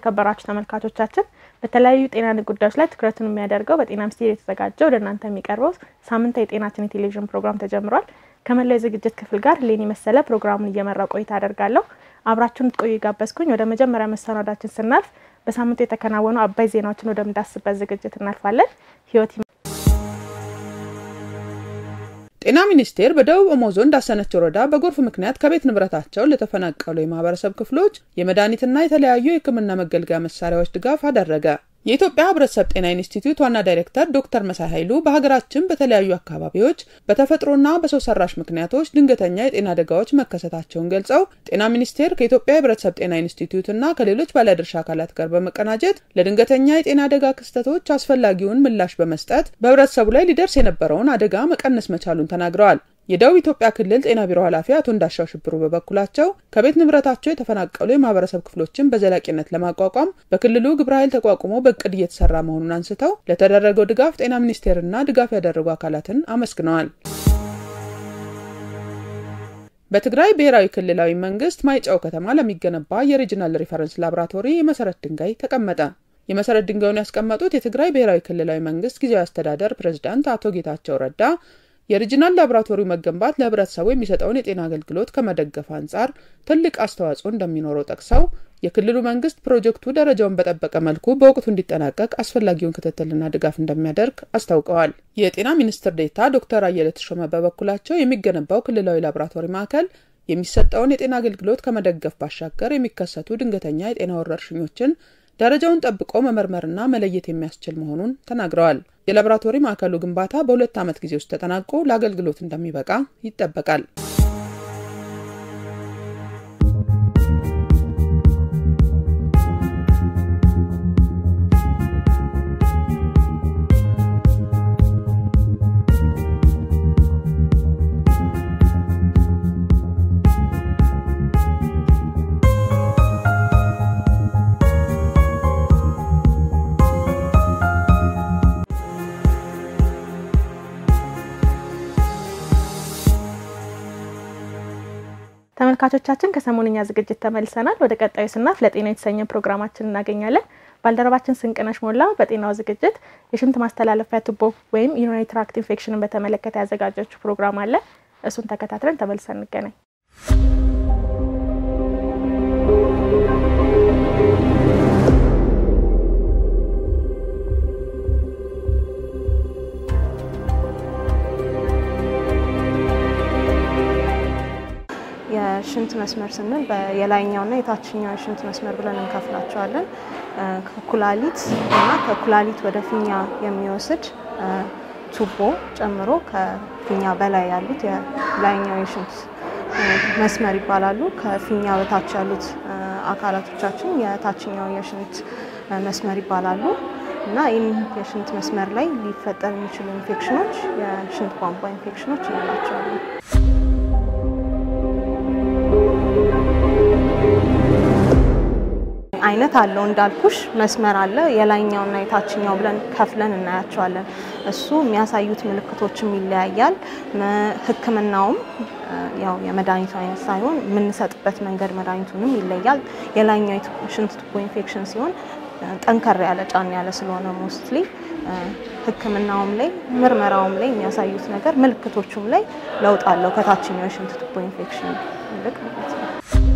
የተከበራችሁ ተመልካቾቻችን በተለያዩ ጤና ጉዳዮች ላይ ትኩረቱን የሚያደርገው በጤና ሚኒስቴር የተዘጋጀው ወደ እናንተ የሚቀርበው ሳምንታዊ የጤናችን የቴሌቪዥን ፕሮግራም ተጀምሯል። ከመላው የዝግጅት ክፍል ጋር ሌኒ መሰለ ፕሮግራሙን እየመራ ቆይታ አደርጋለሁ። አብራችሁን ትቆዩ ጋበዝኩኝ። ወደ መጀመሪያ መሰናዳችን ስናልፍ በሳምንቱ የተከናወኑ አባይ ዜናዎችን ወደምዳስበት ዝግጅት እናልፋለን። ህይወት ጤና ሚኒስቴር በደቡብ ኦሞ ዞን ዳሰነች ወረዳ በጎርፍ ምክንያት ከቤት ንብረታቸው ለተፈናቀሉ የማህበረሰብ ክፍሎች የመድኃኒትና የተለያዩ የሕክምና መገልገያ መሳሪያዎች ድጋፍ አደረገ። የኢትዮጵያ ሕብረተሰብ ጤና ኢንስቲትዩት ዋና ዳይሬክተር ዶክተር መሳይ ኃይሉ በሀገራችን በተለያዩ አካባቢዎች በተፈጥሮና በሰው ሰራሽ ምክንያቶች ድንገተኛ የጤና አደጋዎች መከሰታቸውን ገልጸው ጤና ሚኒስቴር ከኢትዮጵያ ሕብረተሰብ ጤና ኢንስቲትዩትና ከሌሎች ባለድርሻ አካላት ጋር በመቀናጀት ለድንገተኛ የጤና አደጋ ክስተቶች አስፈላጊውን ምላሽ በመስጠት በህብረተሰቡ ላይ ሊደርስ የነበረውን አደጋ መቀነስ መቻሉን ተናግረዋል። የደቡብ ኢትዮጵያ ክልል ጤና ቢሮ ኃላፊ አቶ እንዳሻው ሽብሩ በበኩላቸው ከቤት ንብረታቸው የተፈናቀሉ የማህበረሰብ ክፍሎችን በዘላቂነት ለማቋቋም በክልሉ ግብረ ኃይል ተቋቁሞ በእቅድ እየተሰራ መሆኑን አንስተው ለተደረገው ድጋፍ ጤና ሚኒስቴርና ድጋፍ ያደረጉ አካላትን አመስግነዋል። በትግራይ ብሔራዊ ክልላዊ መንግስት ማይጨው ከተማ ለሚገነባ የሪጅናል ሪፈረንስ ላቦራቶሪ የመሰረት ድንጋይ ተቀመጠ። የመሰረት ድንጋዩን ያስቀመጡት የትግራይ ብሔራዊ ክልላዊ መንግስት ጊዜያዊ አስተዳደር ፕሬዝዳንት አቶ ጌታቸው ረዳ የሪጂናል ላቦራቶሪው መገንባት ለህብረተሰቡ የሚሰጠውን የጤና አገልግሎት ከመደገፍ አንጻር ትልቅ አስተዋጽኦ እንደሚኖረው ጠቅሰው የክልሉ መንግስት ፕሮጀክቱ ደረጃውን በጠበቀ መልኩ በወቅቱ እንዲጠናቀቅ አስፈላጊውን ክትትልና ድጋፍ እንደሚያደርግ አስታውቀዋል። የጤና ሚኒስትር ዴኤታ ዶክተር አየለ ተሾመ በበኩላቸው የሚገነባው ክልላዊ ላቦራቶሪ ማዕከል የሚሰጠውን የጤና አገልግሎት ከመደገፍ ባሻገር የሚከሰቱ ድንገተኛ የጤና ወረርሽኞችን ደረጃውን ጠብቆ መመርመርና መለየት የሚያስችል መሆኑን ተናግረዋል። የላቦራቶሪ ማዕከሉ ግንባታ በሁለት ዓመት ጊዜ ውስጥ ተጠናቆ ለአገልግሎት እንደሚበቃ ይጠበቃል። ተመልካቾቻችን ከሰሞንኛ ዝግጅት ተመልሰናል። ወደ ቀጣዩ ስናልፍ ለጤና የተሰኘ ፕሮግራማችን እናገኛለን። ባልደረባችን ስንቅነሽ ሞላ በጤናው ዝግጅት የሽንት ማስተላለፊያ ቱቦ ወይም ዩሪናሪ ትራክት ኢንፌክሽንን በተመለከተ ያዘጋጀችው ፕሮግራም አለ። እሱን ተከታትለን ተመልሰን እንገናኝ። የሽንት መስመር ስንል የላይኛውና የታችኛው የሽንት መስመር ብለን እንከፍላቸዋለን። ከኩላሊት እና ከኩላሊት ወደ ፊኛ የሚወስድ ቱቦ ጨምሮ ከፊኛ በላይ ያሉት የላይኛው የሽንት መስመር ይባላሉ። ከፊኛ በታች ያሉት አካላቶቻችን የታችኛው የሽንት መስመር ይባላሉ እና ይህም የሽንት መስመር ላይ ሊፈጠር የሚችሉ ኢንፌክሽኖች የሽንት ቧንቧ ኢንፌክሽኖች እንላቸዋለን። አይነት አለው እንዳልኩሽ መስመር አለ። የላይኛውና የታችኛው ብለን ከፍለን እናያቸዋለን። እሱ የሚያሳዩት ምልክቶችም ይለያያል። ሕክምናውም ያው የመድኃኒቱ አይነት ሳይሆን የምንሰጥበት መንገድ መድኃኒቱንም ይለያል። የላይኛው ሽንት ቱቦ ኢንፌክሽን ሲሆን ጠንከር ያለ ጫን ያለ ስለሆነ ሞስትሊ ሕክምናውም ላይ ምርመራውም ላይ የሚያሳዩት ነገር ምልክቶቹም ላይ ለውጥ አለው ከታችኛው የሽንት ቱቦ ኢንፌክሽን ይልቅ ማለት ነው።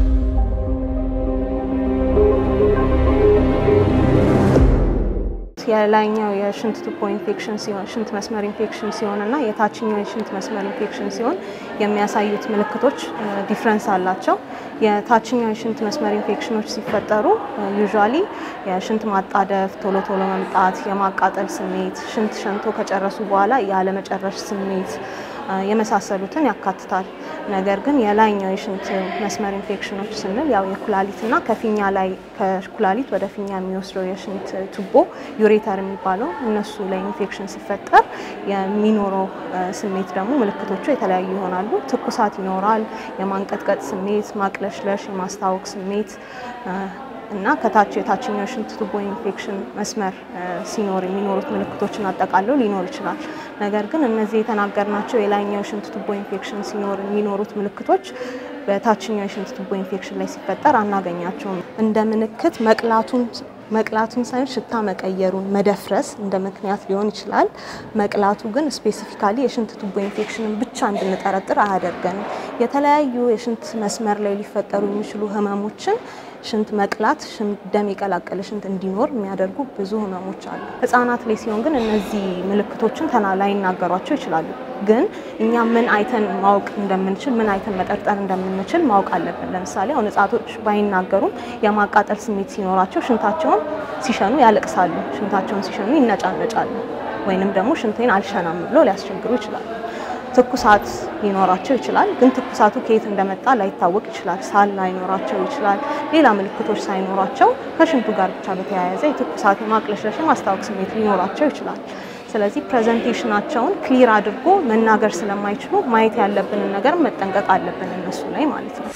የላይኛው የሽንት ቱቦ ኢንፌክሽን ሲሆን ሽንት መስመር ኢንፌክሽን ሲሆን እና የታችኛው የሽንት መስመር ኢንፌክሽን ሲሆን የሚያሳዩት ምልክቶች ዲፍረንስ አላቸው። የታችኛው የሽንት መስመር ኢንፌክሽኖች ሲፈጠሩ ዩዥዋሊ የሽንት ማጣደፍ፣ ቶሎ ቶሎ መምጣት፣ የማቃጠል ስሜት፣ ሽንት ሸንቶ ከጨረሱ በኋላ ያለመጨረሽ ስሜት የመሳሰሉትን ያካትታል። ነገር ግን የላይኛው የሽንት መስመር ኢንፌክሽኖች ስንል ያው የኩላሊትና ከፊኛ ላይ ከኩላሊት ወደ ፊኛ የሚወስደው የሽንት ቱቦ ዩሬተር የሚባለው እነሱ ላይ ኢንፌክሽን ሲፈጠር የሚኖረው ስሜት ደግሞ ምልክቶቹ የተለያዩ ይሆናሉ። ትኩሳት ይኖራል፣ የማንቀጥቀጥ ስሜት፣ ማቅለሽለሽ፣ የማስታወክ ስሜት እና ከታች የታችኛው ሽንት ቱቦ ኢንፌክሽን መስመር ሲኖር የሚኖሩት ምልክቶችን አጠቃለው ሊኖር ይችላል። ነገር ግን እነዚህ የተናገርናቸው የላይኛው ሽንት ቱቦ ኢንፌክሽን ሲኖር የሚኖሩት ምልክቶች በታችኛው የሽንት ቱቦ ኢንፌክሽን ላይ ሲፈጠር አናገኛቸውም። እንደ ምልክት መቅላቱን መቅላቱን ሳይሆን ሽታ መቀየሩን መደፍረስ እንደ ምክንያት ሊሆን ይችላል። መቅላቱ ግን ስፔሲፊካሊ የሽንት ቱቦ ኢንፌክሽንን ብቻ እንድንጠረጥር አያደርገንም። የተለያዩ የሽንት መስመር ላይ ሊፈጠሩ የሚችሉ ህመሞችን ሽንት መቅላት፣ ደም የቀላቀለ ሽንት እንዲኖር የሚያደርጉ ብዙ ህመሞች አሉ። ህጻናት ላይ ሲሆን ግን እነዚህ ምልክቶችን ተና ላይናገሯቸው ይችላሉ። ግን እኛ ምን አይተን ማወቅ እንደምንችል ምን አይተን መጠርጠር እንደምንችል ማወቅ አለብን። ለምሳሌ አሁን ህጻቶች ባይናገሩም የማቃጠል ስሜት ሲኖራቸው ሽንታቸውን ሲሸኑ ያለቅሳሉ። ሽንታቸውን ሲሸኑ ይነጫነጫሉ። ወይንም ደግሞ ሽንቴን አልሸናም ብሎ ሊያስቸግሩ ይችላሉ። ትኩሳት ሊኖራቸው ይችላል። ግን ትኩሳቱ ከየት እንደመጣ ላይታወቅ ይችላል። ሳል ላይኖራቸው ይችላል። ሌላ ምልክቶች ሳይኖራቸው ከሽንቱ ጋር ብቻ በተያያዘ የትኩሳት የማቅለሽለሽ የማስታወክ ስሜት ሊኖራቸው ይችላል። ስለዚህ ፕሬዘንቴሽናቸውን ክሊር አድርጎ መናገር ስለማይችሉ ማየት ያለብንን ነገር መጠንቀቅ አለብን እነሱ ላይ ማለት ነው።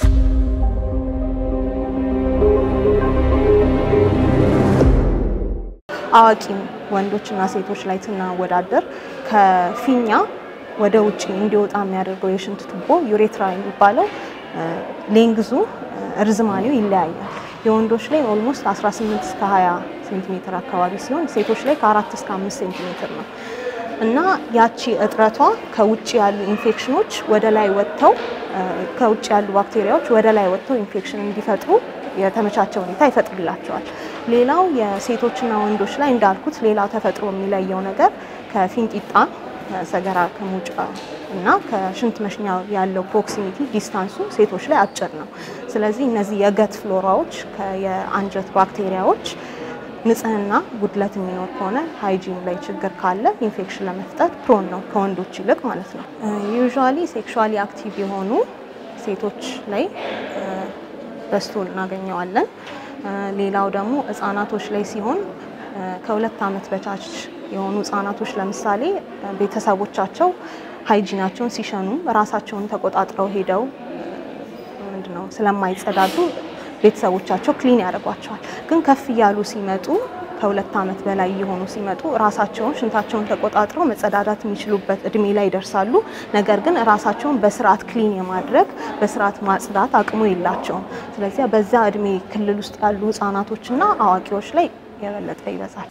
አዋቂም ወንዶችና ሴቶች ላይ ስናወዳደር ከፊኛ ወደ ውጭ እንዲወጣ የሚያደርገው የሽንት ቱቦ ዩሬትራ የሚባለው ሌንግዙ እርዝማኔው ይለያያል። የወንዶች ላይ ኦልሞስት 18 እስከ 20 ሴንቲሜትር አካባቢ ሲሆን ሴቶች ላይ ከ4 እስከ 5 ሴንቲሜትር ነው እና ያቺ እጥረቷ ከውጭ ያሉ ኢንፌክሽኖች ወደ ላይ ወጥተው ከውጭ ያሉ ባክቴሪያዎች ወደ ላይ ወጥተው ኢንፌክሽን እንዲፈጥሩ የተመቻቸ ሁኔታ ይፈጥርላቸዋል። ሌላው የሴቶችና ወንዶች ላይ እንዳልኩት ሌላው ተፈጥሮ የሚለየው ነገር ከፊንጢጣ ሰገራ ከመውጫ እና ከሽንት መሽኛ ያለው ፕሮክሲሚቲ ዲስታንሱ ሴቶች ላይ አጭር ነው። ስለዚህ እነዚህ የገት ፍሎራዎች የአንጀት ባክቴሪያዎች ንጽህና ጉድለት የሚኖር ከሆነ ሃይጂን ላይ ችግር ካለ ኢንፌክሽን ለመፍጠር ፕሮን ነው ከወንዶች ይልቅ ማለት ነው። ዩዥዋሊ ሴክሹዋሊ አክቲቭ የሆኑ ሴቶች ላይ በዝቶ እናገኘዋለን። ሌላው ደግሞ ህጻናቶች ላይ ሲሆን ከሁለት ዓመት በታች የሆኑ ህጻናቶች ለምሳሌ ቤተሰቦቻቸው ሃይጂናቸውን ሲሸኑ ራሳቸውን ተቆጣጥረው ሄደው ምንድነው ስለማይጸዳዱ ቤተሰቦቻቸው ክሊን ያደርጓቸዋል። ግን ከፍ እያሉ ሲመጡ ከሁለት ዓመት በላይ የሆኑ ሲመጡ ራሳቸውን ሽንታቸውን ተቆጣጥረው መጸዳዳት የሚችሉበት እድሜ ላይ ይደርሳሉ። ነገር ግን ራሳቸውን በስርዓት ክሊን የማድረግ በስርዓት ማጽዳት አቅሙ የላቸውም። ስለዚህ በዛ እድሜ ክልል ውስጥ ያሉ ህጻናቶችና አዋቂዎች ላይ የበለጠ ይበዛል።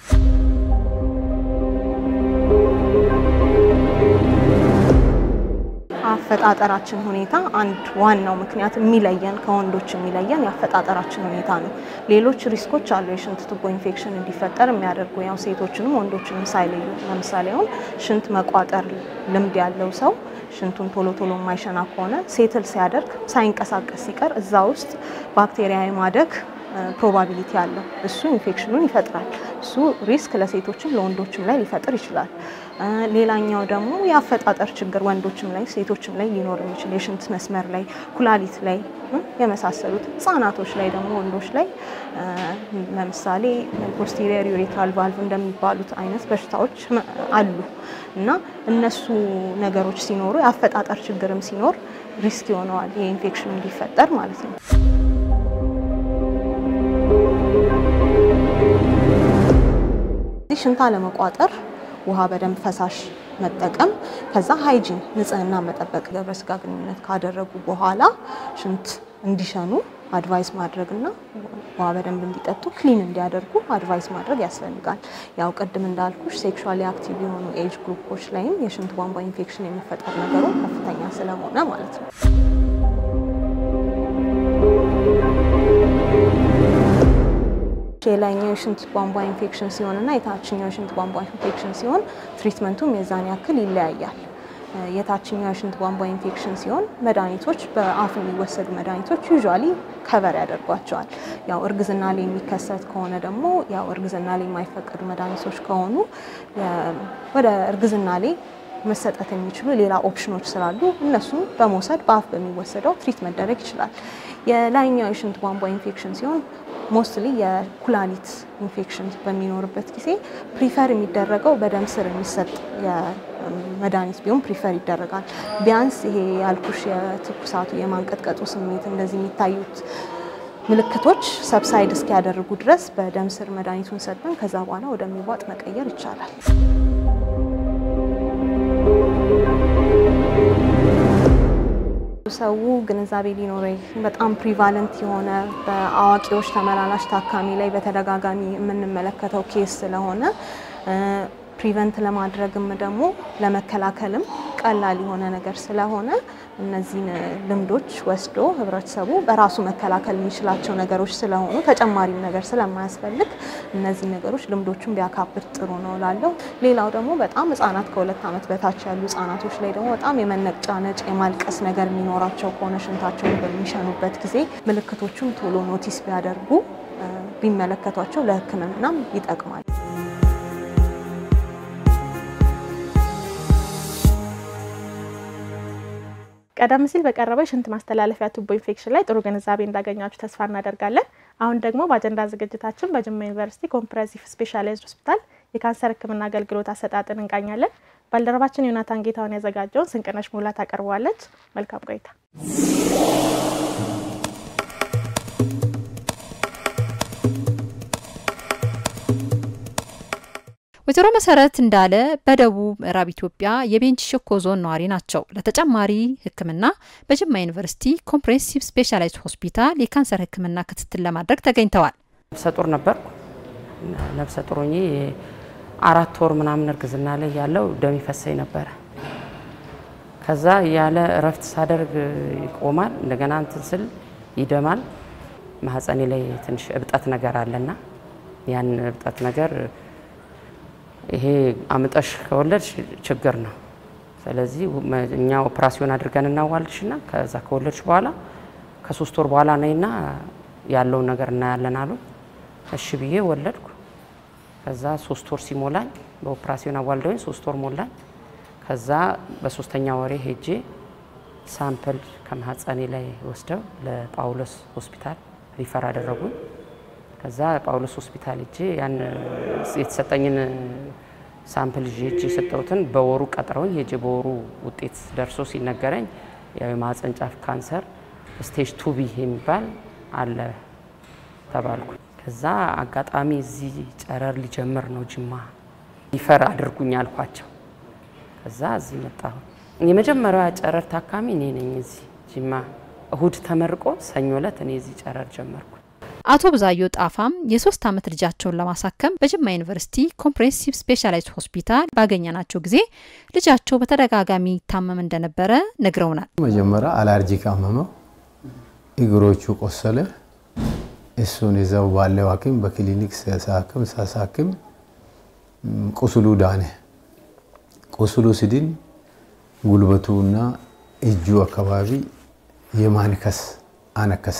አፈጣጠራችን ሁኔታ አንድ ዋናው ምክንያት የሚለየን ከወንዶች የሚለየን የአፈጣጠራችን ሁኔታ ነው። ሌሎች ሪስኮች አሉ የሽንት ቱቦ ኢንፌክሽን እንዲፈጠር የሚያደርጉ ያው ሴቶችንም ወንዶችንም ሳይለዩ። ለምሳሌ አሁን ሽንት መቋጠር ልምድ ያለው ሰው ሽንቱን ቶሎ ቶሎ የማይሸና ከሆነ ሴትል ሲያደርግ ሳይንቀሳቀስ ሲቀር እዛ ውስጥ ባክቴሪያ የማደግ ፕሮባቢሊቲ አለው። እሱ ኢንፌክሽኑን ይፈጥራል። እሱ ሪስክ ለሴቶችም ለወንዶችም ላይ ሊፈጥር ይችላል። ሌላኛው ደግሞ የአፈጣጠር ችግር ወንዶችም ላይ ሴቶችም ላይ ሊኖር የሚችል የሽንት መስመር ላይ፣ ኩላሊት ላይ የመሳሰሉት ህጻናቶች ላይ ደግሞ ወንዶች ላይ ለምሳሌ ፖስቴሪየር ዩሬትራል ቫልቭ እንደሚባሉት አይነት በሽታዎች አሉ እና እነሱ ነገሮች ሲኖሩ የአፈጣጠር ችግርም ሲኖር ሪስክ ይሆነዋል የኢንፌክሽን እንዲፈጠር ማለት ነው። ሽንታ ለመቋጠር ውሃ በደንብ ፈሳሽ መጠቀም፣ ከዛ ሃይጂን ንጽህና መጠበቅ፣ ግብረ ስጋ ግንኙነት ካደረጉ በኋላ ሽንት እንዲሸኑ አድቫይስ ማድረግና ውሃ በደንብ እንዲጠጡ ክሊን እንዲያደርጉ አድቫይስ ማድረግ ያስፈልጋል። ያው ቅድም እንዳልኩሽ ሴክሹዋሊ አክቲቭ የሆኑ ኤጅ ግሩፖች ላይም የሽንት ቧንቧ ኢንፌክሽን የሚፈጠር ነገሩ ከፍተኛ ስለሆነ ማለት ነው። የላይኛው የሽንት ቧንቧ ኢንፌክሽን ሲሆን እና የታችኛው የሽንት ቧንቧ ኢንፌክሽን ሲሆን ትሪትመንቱም የዛን ያክል ይለያያል። የታችኛው የሽንት ቧንቧ ኢንፌክሽን ሲሆን መድኃኒቶች በአፍ የሚወሰዱ መድኃኒቶች ዩዥዋሊ ከቨር ያደርጓቸዋል። ያው እርግዝና ላይ የሚከሰት ከሆነ ደግሞ ያው እርግዝና ላይ የማይፈቀዱ መድኃኒቶች ከሆኑ ወደ እርግዝና ላይ መሰጠት የሚችሉ ሌላ ኦፕሽኖች ስላሉ እነሱም በመውሰድ በአፍ በሚወሰደው ትሪት መደረግ ይችላል። የላይኛው የሽንት ቧንቧ ኢንፌክሽን ሲሆን ሞስትሊ የኩላሊት ኢንፌክሽን በሚኖርበት ጊዜ ፕሪፈር የሚደረገው በደም ስር የሚሰጥ መድኃኒት ቢሆን ፕሪፈር ይደረጋል። ቢያንስ ይሄ ያልኩሽ የትኩሳቱ የማንቀጥቀጡ ስሜት እንደዚህ የሚታዩት ምልክቶች ሰብሳይድ እስኪያደርጉ ድረስ በደም ስር መድኃኒቱን ሰጥተን ከዛ በኋላ ወደሚዋጥ መቀየር ይቻላል። ሰው ግንዛቤ ሊኖረው በጣም ፕሪቫለንት የሆነ በአዋቂዎች ተመላላሽ ታካሚ ላይ በተደጋጋሚ የምንመለከተው ኬስ ስለሆነ ፕሪቨንት ለማድረግም ደግሞ ለመከላከልም ቀላል የሆነ ነገር ስለሆነ እነዚህን ልምዶች ወስዶ ህብረተሰቡ በራሱ መከላከል የሚችላቸው ነገሮች ስለሆኑ ተጨማሪም ነገር ስለማያስፈልግ እነዚህ ነገሮች ልምዶቹን ቢያካብት ጥሩ ነው ላለው። ሌላው ደግሞ በጣም ህጻናት ከሁለት ዓመት በታች ያሉ ህጻናቶች ላይ ደግሞ በጣም የመነጫነጭ የማልቀስ ነገር የሚኖራቸው ከሆነ ሽንታቸውን በሚሸኑበት ጊዜ ምልክቶቹን ቶሎ ኖቲስ ቢያደርጉ ቢመለከቷቸው ለሕክምናም ይጠቅማል። ቀደም ሲል በቀረበው የሽንት ማስተላለፊያ ቱቦ ኢንፌክሽን ላይ ጥሩ ግንዛቤ እንዳገኛችሁ ተስፋ እናደርጋለን። አሁን ደግሞ በአጀንዳ ዝግጅታችን በጅማ ዩኒቨርሲቲ ኮምፕሬሄንሲቭ ስፔሻላይዝድ ሆስፒታል የካንሰር ህክምና አገልግሎት አሰጣጥን እንቃኛለን። ባልደረባችን ዮናታን ጌታውን ያዘጋጀውን ስንቅነሽ ሙላት አቀርበዋለች። መልካም ቆይታ። ወይዘሮ መሰረት እንዳለ በደቡብ ምዕራብ ኢትዮጵያ የቤንች ሸኮ ዞን ነዋሪ ናቸው። ለተጨማሪ ሕክምና በጅማ ዩኒቨርሲቲ ኮምፕሬሄንሲቭ ስፔሻላይዝድ ሆስፒታል የካንሰር ሕክምና ክትትል ለማድረግ ተገኝተዋል። ነፍሰ ጡር ነበርኩ። ነፍሰ ጡር ሆኜ አራት ወር ምናምን እርግዝና ላይ ያለው ደም ይፈሰኝ ነበረ። ከዛ ያለ እረፍት ሳደርግ ይቆማል። እንደገና እንትን ስል ይደማል። ማህፀኔ ላይ ትንሽ እብጠት ነገር አለና ያን እብጠት ነገር ይሄ አምጠሽ ከወለድሽ ችግር ነው። ስለዚህ እኛ ኦፕራሲዮን አድርገን እናዋልድሽና ከዛ ከወለድሽ በኋላ ከሶስት ወር በኋላ ነይና ያለውን ነገር እናያለን አሉ። እሺ ብዬ ወለድኩ። ከዛ ሶስት ወር ሲሞላኝ በኦፕራሲዮን አዋልደውኝ ሶስት ወር ሞላኝ። ከዛ በሶስተኛ ወሬ ሄጄ ሳምፕል ከማህፀኔ ላይ ወስደው ለጳውሎስ ሆስፒታል ሪፈር አደረጉኝ። ከዛ ጳውሎስ ሆስፒታል ሄጄ ያን የተሰጠኝን ሳምፕል ይዤ ሄጄ የሰጠሁትን በወሩ ቀጥረውኝ ሄጄ በወሩ ውጤት ደርሶ ሲነገረኝ ያው የማህፀን ጫፍ ካንሰር ስቴጅ ቱቢ የሚባል አለ ተባልኩ። ከዛ አጋጣሚ እዚህ ጨረር ሊጀምር ነው ጅማ ሪፈር አድርጉኝ አልኳቸው። ከዛ እዚህ መጣሁ። የመጀመሪያዋ ጨረር ታካሚ እኔ ነኝ እዚህ ጅማ። እሁድ ተመርቆ ሰኞ ዕለት እኔ እዚህ ጨረር ጀመርኩ። አቶ ብዛዮ ጣፋም የሶስት ዓመት ልጃቸውን ለማሳከም በጅማ ዩኒቨርሲቲ ኮምፕሬሄንሲቭ ስፔሻላይዝድ ሆስፒታል ባገኘናቸው ጊዜ ልጃቸው በተደጋጋሚ ይታመም እንደነበረ ነግረውናል። መጀመሪያ አላርጂክ አመመው፣ እግሮቹ ቆሰለ። እሱን ይዘው ባለው ሐኪም በክሊኒክ ሳሳክም ሳሳክም ቁስሉ ዳነ። ቁስሉ ሲድን ጉልበቱና እጁ አካባቢ የማንከስ አነከሰ።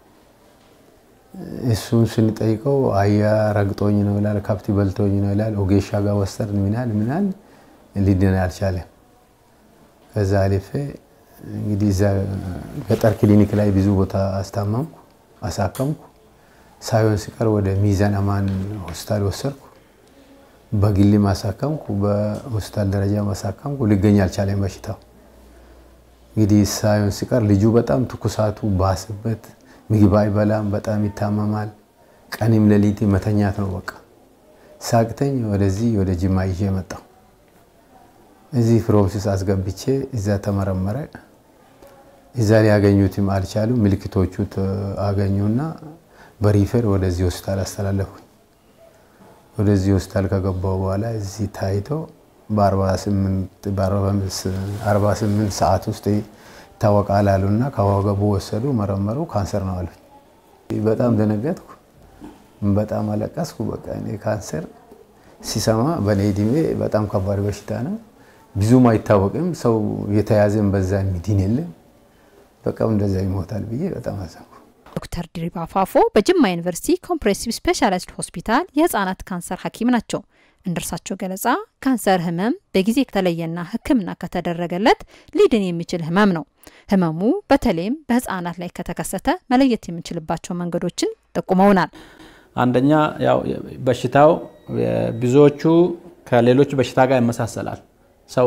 እሱን ስንጠይቀው አያ ረግጦኝ ነው ይላል፣ ከብት በልቶኝ ነው ይላል። ኦጌሻ ጋር ወሰድን ምናል ምናል ሊድን አልቻለም። ከዛ አልፌ እንግዲህ እዛ ገጠር ክሊኒክ ላይ ብዙ ቦታ አስታመምኩ፣ አሳከምኩ። ሳይሆን ሲቀር ወደ ሚዛን አማን ሆስፒታል ወሰድኩ። በግል ማሳከምኩ፣ በሆስፒታል ደረጃ ማሳከምኩ። ሊገኝ አልቻለም በሽታው። እንግዲህ ሳይሆን ሲቀር ልጁ በጣም ትኩሳቱ ባስበት ምግብ አይበላም፣ በጣም ይታመማል። ቀንም ሌሊት መተኛት ነው በቃ። ሳቅተኝ ወደዚህ ወደ ጅማ ይዤ መጣሁ። እዚህ ፍሮምሲስ አስገብቼ እዛ ተመረመረ። እዛ ሊያገኙትም አልቻሉ። ምልክቶቹ አገኙና በሪፈር ወደዚህ ሆስፒታል አስተላለፉኝ። ወደዚህ ሆስፒታል ከገባው በኋላ እዚህ ታይቶ በ48 ሰዓት ውስጥ ይታወቃል አሉና ከወገቡ ወሰዱ፣ መረመሩ። ካንሰር ነው አሉኝ። በጣም ደነገጥኩ፣ በጣም አለቀስኩ። በቃ እኔ ካንሰር ሲሰማ በእኔ እድሜ በጣም ከባድ በሽታ ነው፣ ብዙም አይታወቅም። ሰው የተያዘን በዛ ሚድን የለም፣ በቃ እንደዛ ይሞታል ብዬ በጣም አዘንኩ። ዶክተር ድሪባ ፋፎ በጅማ ዩኒቨርሲቲ ኮምፕሬሄንሲቭ ስፔሻላይዝድ ሆስፒታል የህጻናት ካንሰር ሐኪም ናቸው። እንደ እርሳቸው ገለጻ ካንሰር ህመም በጊዜ ከተለየና ሕክምና ከተደረገለት ሊድን የሚችል ህመም ነው። ህመሙ በተለይም በህጻናት ላይ ከተከሰተ መለየት የምንችልባቸው መንገዶችን ጠቁመውናል። አንደኛ ያው በሽታው ብዙዎቹ ከሌሎች በሽታ ጋር ይመሳሰላል። ሰው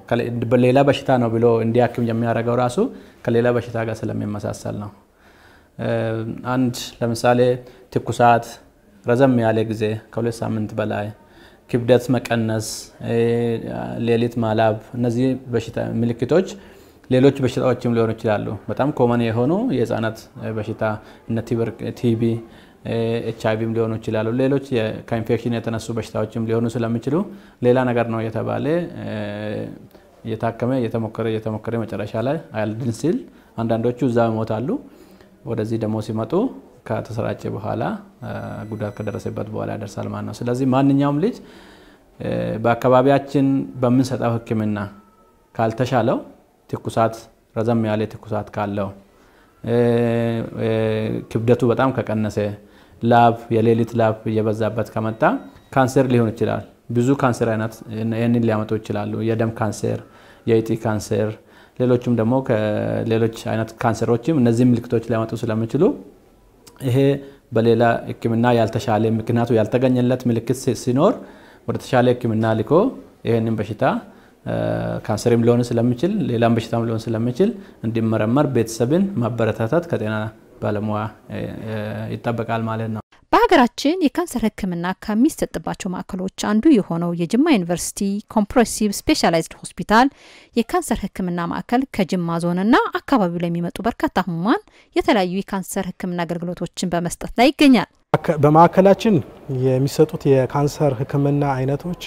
ሌላ በሽታ ነው ብሎ እንዲያክም የሚያደርገው ራሱ ከሌላ በሽታ ጋር ስለሚመሳሰል ነው። አንድ ለምሳሌ ትኩሳት ረዘም ያለ ጊዜ ከሁለት ሳምንት በላይ ክብደት መቀነስ፣ ሌሊት ማላብ፣ እነዚህ በሽታ ምልክቶች ሌሎች በሽታዎችም ሊሆኑ ይችላሉ። በጣም ኮመን የሆኑ የህፃናት በሽታ እነ ቲቢ፣ ኤች አይቪም ሊሆኑ ይችላሉ። ሌሎች ከኢንፌክሽን የተነሱ በሽታዎችም ሊሆኑ ስለሚችሉ ሌላ ነገር ነው የተባለ እየታከመ እየተሞከረ እየተሞከረ መጨረሻ ላይ አያልድን ሲል አንዳንዶቹ እዛ ይሞታሉ። ወደዚህ ደግሞ ሲመጡ ከተሰራጨ በኋላ ጉዳት ከደረሰበት በኋላ ያደርሳል ማለት ነው። ስለዚህ ማንኛውም ልጅ በአካባቢያችን በምንሰጠው ሕክምና ካልተሻለው ትኩሳት ረዘም ያለ ትኩሳት ካለው ክብደቱ በጣም ከቀነሰ ላብ የሌሊት ላብ እየበዛበት ከመጣ ካንሰር ሊሆን ይችላል። ብዙ ካንሰር አይነት ይህንን ሊያመጡ ይችላሉ። የደም ካንሰር፣ የእጢ ካንሰር፣ ሌሎችም ደግሞ ከሌሎች አይነት ካንሰሮችም እነዚህ ምልክቶች ሊያመጡ ስለሚችሉ ይሄ በሌላ ሕክምና ያልተሻለ ምክንያቱ ያልተገኘለት ምልክት ሲኖር ወደ ተሻለ ሕክምና ልኮ ይህንን በሽታ ካንሰርም ሊሆን ስለሚችል ሌላም በሽታም ሊሆን ስለሚችል እንዲመረመር ቤተሰብን ማበረታታት ከጤና ባለሙያ ይጠበቃል ማለት ነው። በሀገራችን የካንሰር ህክምና ከሚሰጥባቸው ማዕከሎች አንዱ የሆነው የጅማ ዩኒቨርሲቲ ኮምፕሬሲቭ ስፔሻላይዝድ ሆስፒታል የካንሰር ህክምና ማዕከል ከጅማ ዞንና አካባቢው ለሚመጡ በርካታ ህሙማን የተለያዩ የካንሰር ህክምና አገልግሎቶችን በመስጠት ላይ ይገኛል። በማዕከላችን የሚሰጡት የካንሰር ህክምና አይነቶች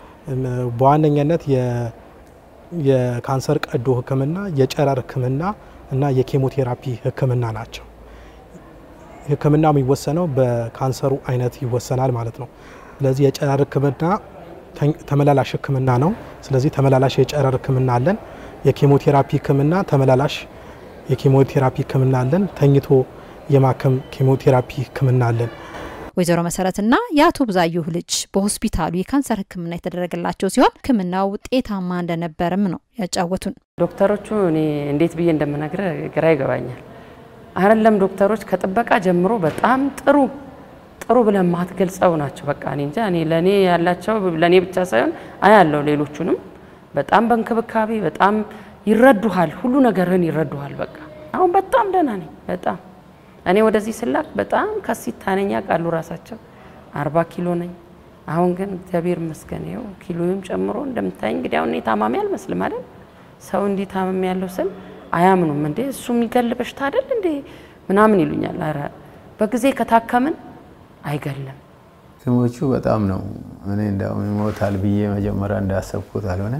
በዋነኛነት የካንሰር ቀዶ ህክምና፣ የጨረር ህክምና እና የኬሞቴራፒ ህክምና ናቸው። ህክምናው የሚወሰነው በካንሰሩ አይነት ይወሰናል ማለት ነው። ስለዚህ የጨረር ህክምና ተመላላሽ ህክምና ነው። ስለዚህ ተመላላሽ የጨረር ህክምና አለን። የኬሞቴራፒ ህክምና ተመላላሽ የኬሞቴራፒ ህክምና አለን። ተኝቶ የማከም ኬሞቴራፒ ህክምና አለን። ወይዘሮ መሰረትና የአቶ ብዛየሁ ልጅ በሆስፒታሉ የካንሰር ህክምና የተደረገላቸው ሲሆን ህክምናው ውጤታማ እንደነበረም ነው ያጫወቱን። ዶክተሮቹ እኔ እንዴት ብዬ እንደምነግር ግራ ይገባኛል። አይደለም ዶክተሮች ከጥበቃ ጀምሮ በጣም ጥሩ ጥሩ ብለን ማትገልጸው ናቸው። በቃ እኔ እንጃ እኔ ለእኔ ያላቸው ለእኔ ብቻ ሳይሆን አያለው ሌሎቹንም በጣም በእንክብካቤ በጣም ይረዱሃል፣ ሁሉ ነገርህን ይረዱሃል። በቃ አሁን በጣም ደህና ነኝ። በጣም እኔ ወደዚህ ስላክ በጣም ከሲታ ነኝ ያውቃሉ ራሳቸው። አርባ ኪሎ ነኝ። አሁን ግን እግዚአብሔር ይመስገን ይኸው ኪሎዬም ጨምሮ እንደምታይ እንግዲህ አሁን እኔ ታማሚ አልመስልም አይደል? ሰው እንዲህ ታመም ያለው ስል አያምኑም። እንዴ እሱ የሚገል በሽታ አይደል እንዴ ምናምን ይሉኛል። ኧረ በጊዜ ከታከምን አይገልም። ሐኪሞቹ በጣም ነው እኔ እንዳውም ይሞታል ብዬ መጀመሪያ እንዳሰብኩት አልሆነ።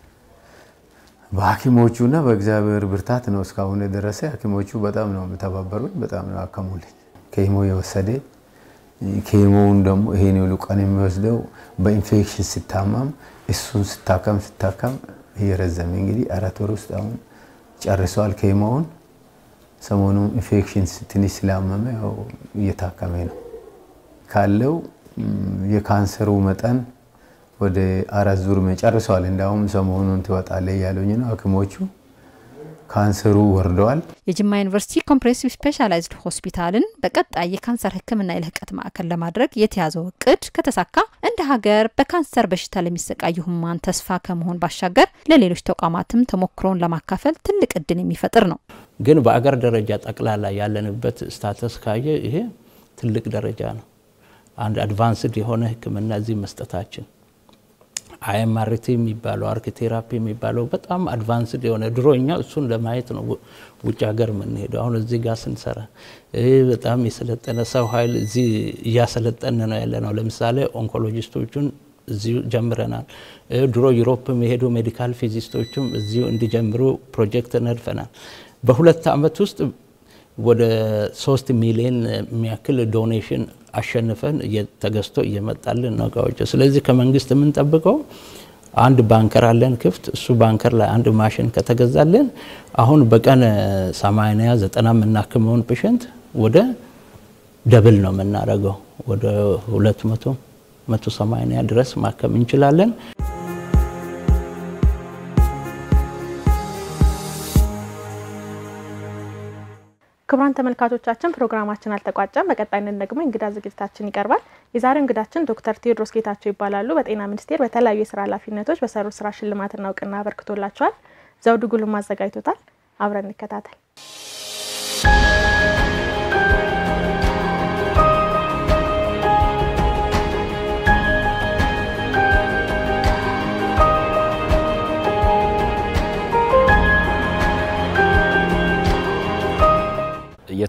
በሐኪሞቹና በእግዚአብሔር ብርታት ነው እስካሁን የደረሰ። ሐኪሞቹ በጣም ነው የተባበሩኝ፣ በጣም ነው ያከሙልኝ። ኬሞ የወሰደ ኬሞውን ደግሞ ይሄን ሁሉ ቀን የሚወስደው በኢንፌክሽን ሲታማም እሱን ስታከም ስታከም እየረዘመ እንግዲህ አራት ወር ውስጥ አሁን ጨርሷል ኬሞውን። ሰሞኑ ኢንፌክሽን ትንሽ ስላመመ ያው እየታከመ ነው ካለው የካንሰሩ መጠን ወደ አራት ዙር ጨርሰዋል። እንዳውም ሰሞኑን ትወጣለ እያሉኝ ነው ሐኪሞቹ ካንሰሩ ወርደዋል። የጅማ ዩኒቨርሲቲ ኮምፕሬሲቭ ስፔሻላይዝድ ሆስፒታልን በቀጣይ የካንሰር ሕክምና የልህቀት ማዕከል ለማድረግ የተያዘው እቅድ ከተሳካ እንደ ሀገር በካንሰር በሽታ ለሚሰቃዩ ህሙማን ተስፋ ከመሆን ባሻገር ለሌሎች ተቋማትም ተሞክሮን ለማካፈል ትልቅ እድል የሚፈጥር ነው። ግን በአገር ደረጃ ጠቅላላ ያለንበት ስታተስ ካየ ይሄ ትልቅ ደረጃ ነው። አንድ አድቫንስድ የሆነ ህክምና እዚህ መስጠታችን አይኤምአርቲ የሚባለው አርክ ቴራፒ የሚባለው በጣም አድቫንስድ የሆነ ድሮ እኛ እሱን ለማየት ነው ውጭ ሀገር የምንሄደው። አሁን እዚህ ጋር ስንሰራ በጣም የሰለጠነ ሰው ኃይል እዚህ እያሰለጠን ነው ያለ ነው። ለምሳሌ ኦንኮሎጂስቶቹን እዚሁ ጀምረናል። ድሮ ዩሮፕ የሄዱ ሜዲካል ፊዚስቶችም እዚሁ እንዲጀምሩ ፕሮጀክት ነድፈናል። በሁለት ዓመት ውስጥ ወደ ሶስት ሚሊዮን የሚያክል ዶኔሽን አሸንፈን ተገዝቶ እየመጣልን ነው እቃዎች። ስለዚህ ከመንግስት የምንጠብቀው አንድ ባንከር አለን ክፍት። እሱ ባንከር ላይ አንድ ማሽን ከተገዛልን አሁን በቀን ሰማንያ ዘጠና የምናክመውን ፔሸንት ወደ ደብል ነው የምናደርገው። ወደ ሁለት መቶ መቶ ሰማንያ ድረስ ማከም እንችላለን። ክቡራን ተመልካቾቻችን ፕሮግራማችን አልተቋጨም። በቀጣይነት ደግሞ እንግዳ ዝግጅታችን ይቀርባል። የዛሬው እንግዳችን ዶክተር ቴዎድሮስ ጌታቸው ይባላሉ። በጤና ሚኒስቴር በተለያዩ የስራ ኃላፊነቶች በሰሩ ስራ ሽልማትና እውቅና አበርክቶላቸዋል። ዘውዱ ጉልም አዘጋጅቶታል። አብረን እንከታተል።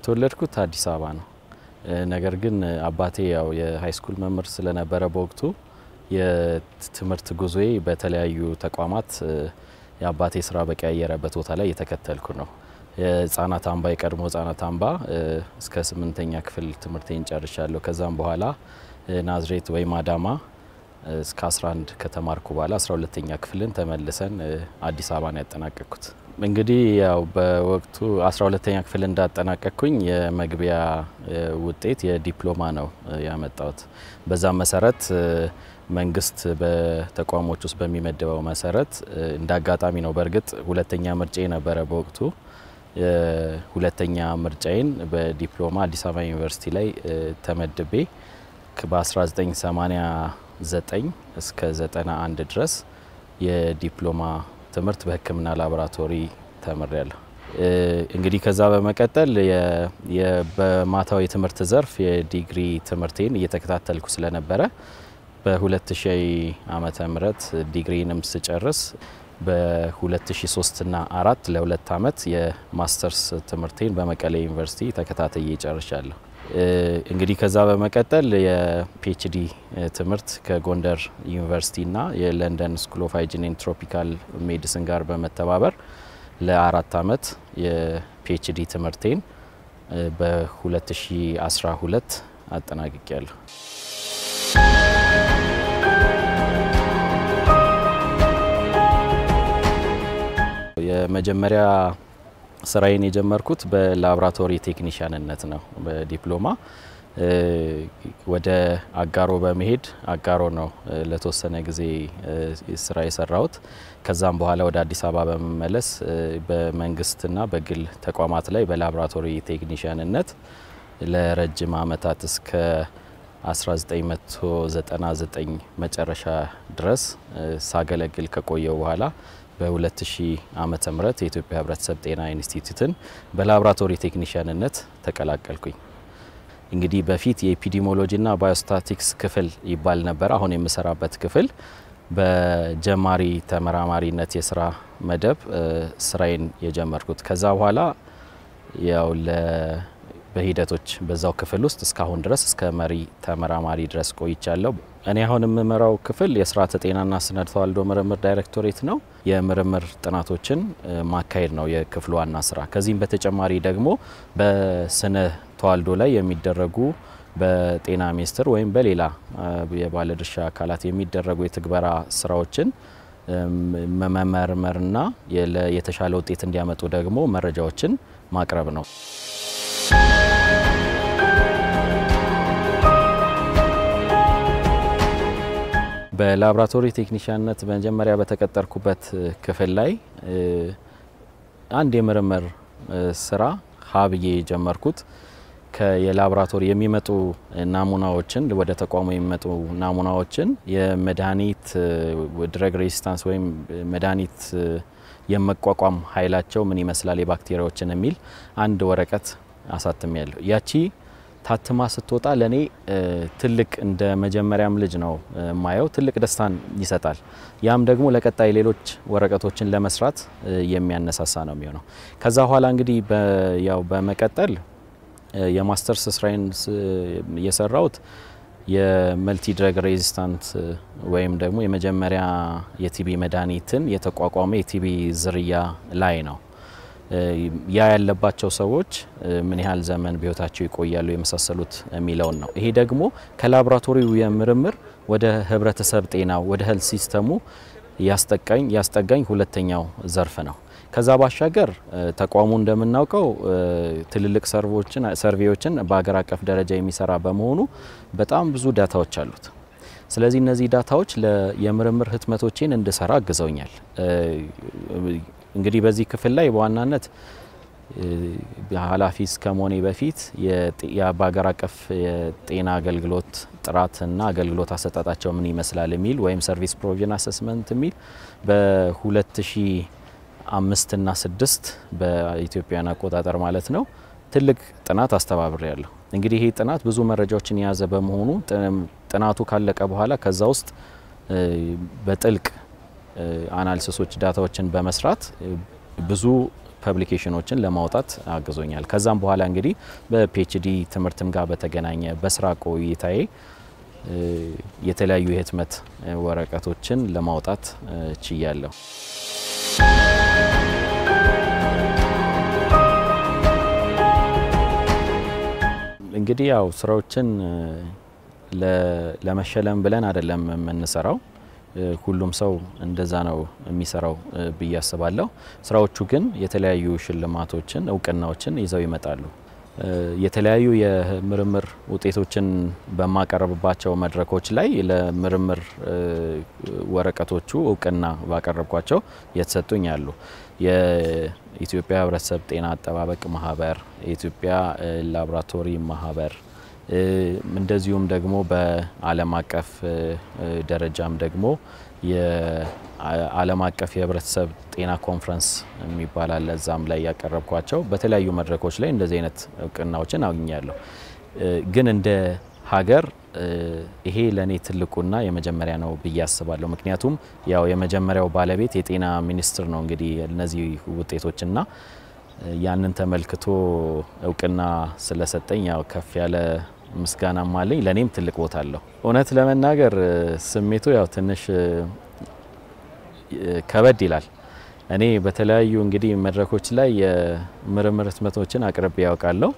የተወለድኩት አዲስ አበባ ነው። ነገር ግን አባቴ ያው የሃይስኩል መምህር ስለነበረ በወቅቱ የትምህርት ጉዞዬ በተለያዩ ተቋማት የአባቴ ስራ በቀያየረበት ቦታ ላይ የተከተልኩ ነው። የህጻናት አምባ የቀድሞ ህጻናት አምባ እስከ ስምንተኛ ክፍል ትምህርቴን ጨርሻለሁ። ከዛም በኋላ ናዝሬት ወይም አዳማ እስከ 11 ከተማርኩ በኋላ 12ተኛ ክፍልን ተመልሰን አዲስ አበባ ነው ያጠናቀቅኩት። እንግዲህ ያው በወቅቱ 12ተኛ ክፍል እንዳጠናቀቅኩኝ የመግቢያ ውጤት የዲፕሎማ ነው ያመጣሁት። በዛም መሰረት መንግስት በተቋሞች ውስጥ በሚመደበው መሰረት እንደ አጋጣሚ ነው። በእርግጥ ሁለተኛ ምርጫ ነበረ በወቅቱ ሁለተኛ ምርጫዬን በዲፕሎማ አዲስ አበባ ዩኒቨርሲቲ ላይ ተመድቤ በ1989 እስከ 91 ድረስ የዲፕሎማ ትምህርት በሕክምና ላቦራቶሪ ተምሬያለሁ። እንግዲህ ከዛ በመቀጠል በማታዊ የትምህርት ዘርፍ የዲግሪ ትምህርቴን እየተከታተልኩ ስለነበረ በ2000 ዓመተ ምህረት ዲግሪንም ስጨርስ በ2003 እና አራት ለሁለት ዓመት የማስተርስ ትምህርቴን በመቀሌ ዩኒቨርሲቲ ተከታትዬ ጨርሻለሁ። እንግዲህ ከዛ በመቀጠል የፒኤችዲ ትምህርት ከጎንደር ዩኒቨርሲቲና የለንደን ስኩል ኦፍ ሃይጂን ኤንድ ትሮፒካል ሜዲሲን ጋር በመተባበር ለአራት ዓመት የፒኤችዲ ትምህርቴን በ2012 አጠናቅቄያለሁ። የመጀመሪያ ስራዬን የጀመርኩት በላብራቶሪ ቴክኒሽያንነት ነው። በዲፕሎማ ወደ አጋሮ በመሄድ አጋሮ ነው ለተወሰነ ጊዜ ስራ የሰራሁት። ከዛም በኋላ ወደ አዲስ አበባ በመመለስ በመንግስትና በግል ተቋማት ላይ በላብራቶሪ ቴክኒሽያንነት ለረጅም አመታት እስከ 1999 መጨረሻ ድረስ ሳገለግል ከቆየው በኋላ በ2000 ዓመተ ምህረት የኢትዮጵያ ሕብረተሰብ ጤና ኢንስቲትዩትን በላብራቶሪ ቴክኒሽያንነት ተቀላቀልኩኝ። እንግዲህ በፊት የኤፒዲሞሎጂና ባዮስታቲክስ ክፍል ይባል ነበር። አሁን የምሰራበት ክፍል በጀማሪ ተመራማሪነት የስራ መደብ ስራዬን የጀመርኩት ከዛ በኋላ ያው በሂደቶች በዛው ክፍል ውስጥ እስካሁን ድረስ እስከ መሪ ተመራማሪ ድረስ ቆይቻለሁ። እኔ አሁን የምመራው ክፍል የስርዓተ ጤናና ስነ ተዋልዶ ምርምር ዳይሬክቶሬት ነው። የምርምር ጥናቶችን ማካሄድ ነው የክፍሉ ዋና ስራ። ከዚህም በተጨማሪ ደግሞ በስነ ተዋልዶ ላይ የሚደረጉ በጤና ሚኒስቴር ወይም በሌላ የባለድርሻ አካላት የሚደረጉ የትግበራ ስራዎችን መመርመርና የተሻለ ውጤት እንዲያመጡ ደግሞ መረጃዎችን ማቅረብ ነው። በላብራቶሪ ቴክኒሽያንነት መጀመሪያ በተቀጠርኩበት ክፍል ላይ አንድ የምርምር ስራ ሀብዬ የጀመርኩት የላብራቶሪ የሚመጡ ናሙናዎችን ወደ ተቋሙ የሚመጡ ናሙናዎችን የመድኃኒት ድረግ ሬዚስታንስ ወይም መድኃኒት የመቋቋም ኃይላቸው ምን ይመስላል የባክቴሪያዎችን የሚል አንድ ወረቀት አሳትም ያለሁ ያቺ ታትማ ስትወጣ ለእኔ ትልቅ እንደ መጀመሪያም ልጅ ነው የማየው። ትልቅ ደስታን ይሰጣል። ያም ደግሞ ለቀጣይ ሌሎች ወረቀቶችን ለመስራት የሚያነሳሳ ነው የሚሆነው። ከዛ በኋላ እንግዲህ ያው በመቀጠል የማስተርስ ስራዬን የሰራሁት የመልቲ ድረግ ሬዚስታንት ወይም ደግሞ የመጀመሪያ የቲቢ መድኃኒትን የተቋቋመ የቲቢ ዝርያ ላይ ነው። ያ ያለባቸው ሰዎች ምን ያህል ዘመን በህይወታቸው ይቆያሉ የመሳሰሉት የሚለውን ነው። ይሄ ደግሞ ከላቦራቶሪው የምርምር ወደ ህብረተሰብ ጤና ወደ ሄልት ሲስተሙ ያስጠጋኝ ያስጠጋኝ ሁለተኛው ዘርፍ ነው። ከዛ ባሻገር ተቋሙ እንደምናውቀው ትልልቅ ሰርቮችን ሰርቬዎችን በሀገር አቀፍ ደረጃ የሚሰራ በመሆኑ በጣም ብዙ ዳታዎች አሉት። ስለዚህ እነዚህ ዳታዎች የምርምር ህትመቶቼን እንድሰራ አግዘውኛል። እንግዲህ በዚህ ክፍል ላይ በዋናነት ኃላፊ እስከመሆኔ በፊት በሀገር አቀፍ የጤና አገልግሎት ጥራትና አገልግሎት አሰጣጣቸው ምን ይመስላል የሚል ወይም ሰርቪስ ፕሮቪዥን አሰስመንት የሚል በ2005 እና 6 በኢትዮጵያን አቆጣጠር ማለት ነው ትልቅ ጥናት አስተባብሬ ያለሁ። እንግዲህ ይሄ ጥናት ብዙ መረጃዎችን የያዘ በመሆኑ ጥናቱ ካለቀ በኋላ ከዛ ውስጥ በጥልቅ አናሊሲሶች ዳታዎችን በመስራት ብዙ ፐብሊኬሽኖችን ለማውጣት አግዞኛል። ከዛም በኋላ እንግዲህ በፒኤችዲ ትምህርትም ጋር በተገናኘ በስራ ቆይታዬ የተለያዩ የህትመት ወረቀቶችን ለማውጣት ችያለሁ። እንግዲህ ያው ስራዎችን ለመሸለም ብለን አይደለም የምንሰራው። ሁሉም ሰው እንደዛ ነው የሚሰራው ብዬ አስባለሁ። ስራዎቹ ግን የተለያዩ ሽልማቶችን፣ እውቅናዎችን ይዘው ይመጣሉ። የተለያዩ የምርምር ውጤቶችን በማቀረብባቸው መድረኮች ላይ ለምርምር ወረቀቶቹ እውቅና ባቀረብኳቸው የተሰጡኝ አሉ። የኢትዮጵያ ሕብረተሰብ ጤና አጠባበቅ ማህበር፣ የኢትዮጵያ ላቦራቶሪ ማህበር እንደዚሁም ደግሞ በዓለም አቀፍ ደረጃም ደግሞ የዓለም አቀፍ የህብረተሰብ ጤና ኮንፈረንስ የሚባል አለ። እዛም ላይ ያቀረብኳቸው በተለያዩ መድረኮች ላይ እንደዚህ አይነት እውቅናዎችን አግኛለሁ። ግን እንደ ሀገር ይሄ ለእኔ ትልቁና የመጀመሪያ ነው ብዬ አስባለሁ። ምክንያቱም ያው የመጀመሪያው ባለቤት የጤና ሚኒስትር ነው እንግዲህ እነዚህ ውጤቶችና ያንን ተመልክቶ እውቅና ስለሰጠኝ ያው ከፍ ያለ ምስጋናም አለኝ። ለእኔም ትልቅ ቦታ አለው። እውነት ለመናገር ስሜቱ ያው ትንሽ ከበድ ይላል። እኔ በተለያዩ እንግዲህ መድረኮች ላይ የምርምር ህትመቶችን አቅርቤ ያውቃለሁ።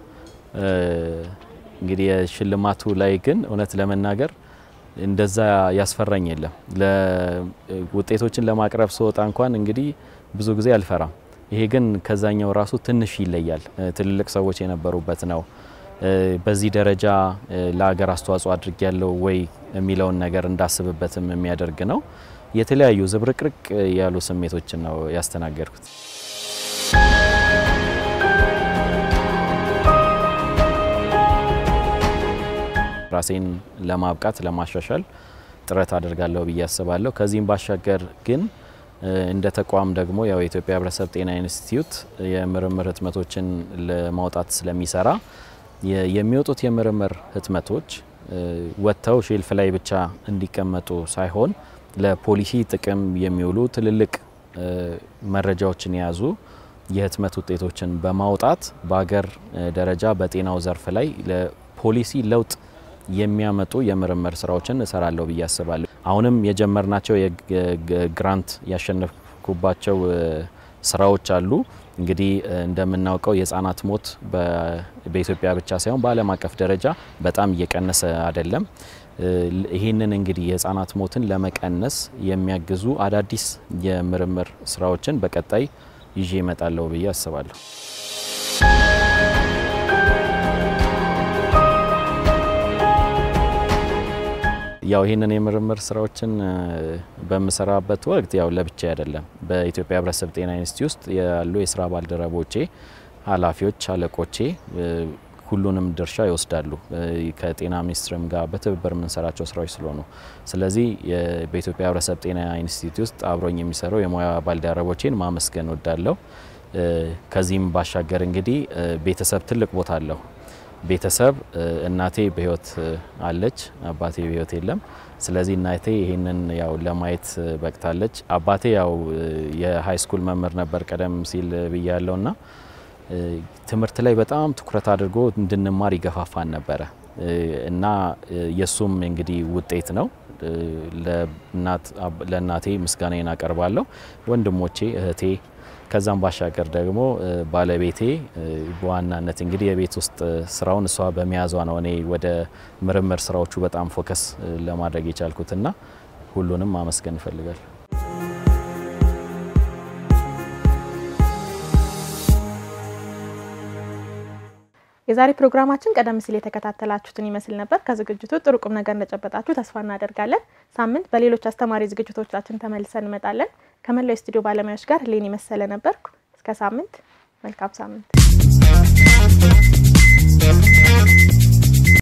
እንግዲህ የሽልማቱ ላይ ግን እውነት ለመናገር እንደዛ ያስፈራኝ የለም። ውጤቶችን ለማቅረብ ስወጣ እንኳን እንግዲህ ብዙ ጊዜ አልፈራም። ይሄ ግን ከዛኛው ራሱ ትንሽ ይለያል። ትልልቅ ሰዎች የነበሩበት ነው። በዚህ ደረጃ ለሀገር አስተዋጽኦ አድርጊያለሁ ወይ የሚለውን ነገር እንዳስብበትም የሚያደርግ ነው። የተለያዩ ዝብርቅርቅ ያሉ ስሜቶችን ነው ያስተናገድኩት። ራሴን ለማብቃት ለማሻሻል ጥረት አድርጋለሁ ብዬ አስባለሁ። ከዚህም ባሻገር ግን እንደ ተቋም ደግሞ ያው የኢትዮጵያ ሕብረተሰብ ጤና ኢንስቲትዩት የምርምር ህትመቶችን ለማውጣት ስለሚሰራ የሚወጡት የምርምር ህትመቶች ወጥተው ሼልፍ ላይ ብቻ እንዲቀመጡ ሳይሆን ለፖሊሲ ጥቅም የሚውሉ ትልልቅ መረጃዎችን የያዙ የህትመት ውጤቶችን በማውጣት በሀገር ደረጃ በጤናው ዘርፍ ላይ ለፖሊሲ ለውጥ የሚያመጡ የምርምር ስራዎችን እሰራለሁ ብዬ አስባለሁ። አሁንም የጀመርናቸው የግራንት ያሸነፍኩባቸው ስራዎች አሉ። እንግዲህ እንደምናውቀው የህጻናት ሞት በኢትዮጵያ ብቻ ሳይሆን በዓለም አቀፍ ደረጃ በጣም እየቀነሰ አይደለም። ይህንን እንግዲህ የህጻናት ሞትን ለመቀነስ የሚያግዙ አዳዲስ የምርምር ስራዎችን በቀጣይ ይዤ እመጣለሁ ብዬ አስባለሁ። ያው ይህንን የምርምር ስራዎችን በምሰራበት ወቅት ያው ለብቻ አይደለም። በኢትዮጵያ ሕብረተሰብ ጤና ኢንስቲትዩት ውስጥ ያሉ የስራ ባልደረቦቼ፣ ኃላፊዎች፣ አለቆቼ ሁሉንም ድርሻ ይወስዳሉ። ከጤና ሚኒስቴርም ጋር በትብብር የምንሰራቸው ስራዎች ስለሆኑ፣ ስለዚህ በኢትዮጵያ ሕብረተሰብ ጤና ኢንስቲትዩት ውስጥ አብሮኝ የሚሰሩ የሙያ ባልደረቦቼን ማመስገን ወዳለሁ። ከዚህም ባሻገር እንግዲህ ቤተሰብ ትልቅ ቦታ አለው። ቤተሰብ እናቴ በህይወት አለች፣ አባቴ በህይወት የለም። ስለዚህ እናቴ ይህንን ያው ለማየት በቅታለች። አባቴ ያው የሀይ ስኩል መምህር ነበር ቀደም ሲል ብያለውና ትምህርት ላይ በጣም ትኩረት አድርጎ እንድንማር ይገፋፋን ነበረ እና የእሱም እንግዲህ ውጤት ነው። ለእናቴ ምስጋናዬን አቀርባለሁ። ወንድሞቼ፣ እህቴ ከዛም ባሻገር ደግሞ ባለቤቴ በዋናነት እንግዲህ የቤት ውስጥ ስራውን እሷ በመያዟ ነው እኔ ወደ ምርምር ስራዎቹ በጣም ፎከስ ለማድረግ የቻልኩትና ሁሉንም ማመስገን እፈልጋለሁ። የዛሬ ፕሮግራማችን ቀደም ሲል የተከታተላችሁትን ይመስል ነበር። ከዝግጅቱ ጥሩ ቁም ነገር እንደጨበጣችሁ ተስፋ እናደርጋለን። ሳምንት በሌሎች አስተማሪ ዝግጅቶቻችን ተመልሰን እንመጣለን። ከመላው የስቱዲዮ ባለሙያዎች ጋር ሌን የመሰለ ነበርኩ። እስከ ሳምንት፣ መልካም ሳምንት